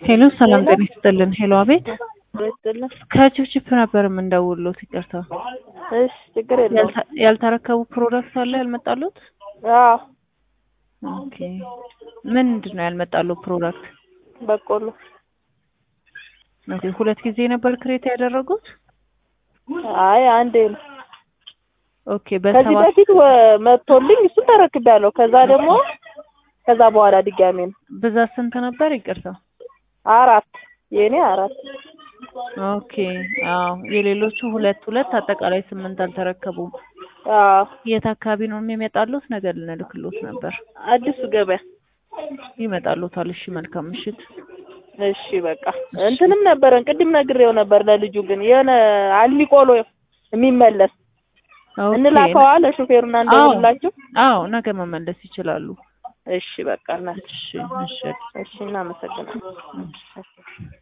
ሄሎ ሰላም ጤና ይስጥልን። ሄሎ አቤት፣ ይስጥልን። ከችፕችፕ ነበር የምንደውልዎት። ይቅርታ እሺ፣ ችግር የለውም። ያልተ- ያልተረከቡ ፕሮዳክት አለ ያልመጣሉት? አዎ፣ ኦኬ ምንድን ነው ያልመጣሉት ፕሮዳክት? በቆሎ ኦኬ ሁለት ጊዜ ነበር ክሬት ያደረጉት? አይ አንዴ ነው። ኦኬ ከዚህ በሰባት በፊት ወ- መጥቶልኝ እሱን ተረክቤያለሁ። ከዛ ደግሞ ከዛ በኋላ ድጋሜ ነው ብዛት ስንት ነበር? ይቅርታ አራት የኔ አራት ኦኬ አዎ የሌሎቹ ሁለት ሁለት አጠቃላይ ስምንት አልተረከቡም። አዎ የት አካባቢ ነው የሚመጣሉት? ነገር ልንልክሎት ነበር። አዲሱ ገበያ ይመጣሉታል። እሺ መልካም ምሽት። እሺ በቃ እንትንም ነበረን ቅድም ነግሬው ነበር ለልጁ ግን የሆነ አልሚ ቆሎ የሚመለስ ኦኬ እንላከዋ ለሹፌሩና እንደውላችሁ አዎ ነገ መመለስ ይችላሉ። እሺ በቃ እና እሺ እሺ እሺ እናመሰግናለን። እሺ።